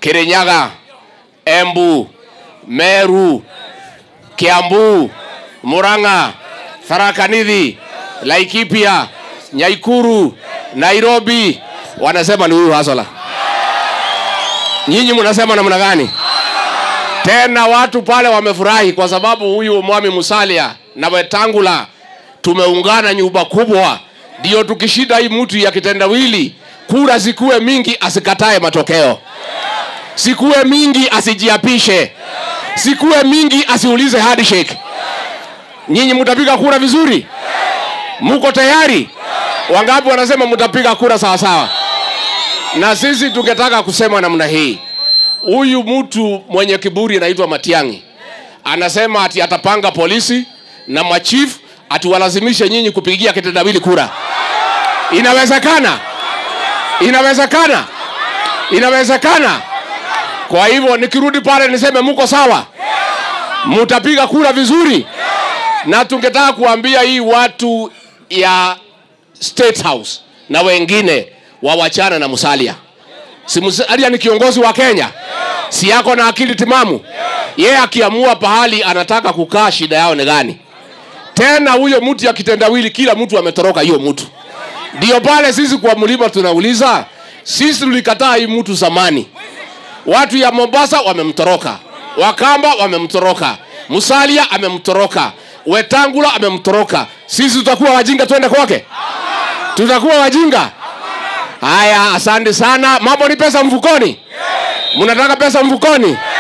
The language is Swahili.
Kirinyaga, Embu, Meru, Kiambu, Murang'a, Tharaka Nithi, Laikipia, Nyaikuru, Nairobi, wanasema ni huyu Hasola. Nyinyi mnasema namna gani? Tena watu pale wamefurahi kwa sababu huyu Mwami Musalia na Wetangula tumeungana nyumba kubwa, ndio tukishinda hii mtu ya kitendawili, kura zikuwe mingi, asikatae matokeo, sikuwe mingi, asijiapishe, sikuwe mingi, asiulize handshake. Nyinyi mtapiga kura vizuri? Muko tayari? Wangapi wanasema mtapiga kura sawa sawa? Na sisi tungetaka kusema namna hii, huyu mtu mwenye kiburi anaitwa Matiang'i anasema ati atapanga polisi na machief atiwalazimishe nyinyi kupigia kitendawili kura. Inawezekana? Inawezekana? Inawezekana? Kwa hivyo nikirudi pale niseme muko sawa, mutapiga kura vizuri, na tungetaka kuambia hii watu ya State House na wengine wawachana na Musalia. Si Musalia ni kiongozi wa Kenya, si yako na akili timamu? Yeye akiamua pahali anataka kukaa, shida yao ni gani? Tena huyo mtu ya kitendawili, kila mtu ametoroka hiyo mtu. Ndio pale sisi kwa mlima tunauliza, sisi tulikataa hii mtu zamani. Watu ya Mombasa wamemtoroka, Wakamba wamemtoroka, Musalia amemtoroka, Wetangula amemtoroka. Sisi tutakuwa wajinga twende kwake? Tutakuwa wajinga? Haya, asante sana. Mambo ni pesa mfukoni? Mnataka pesa mfukoni?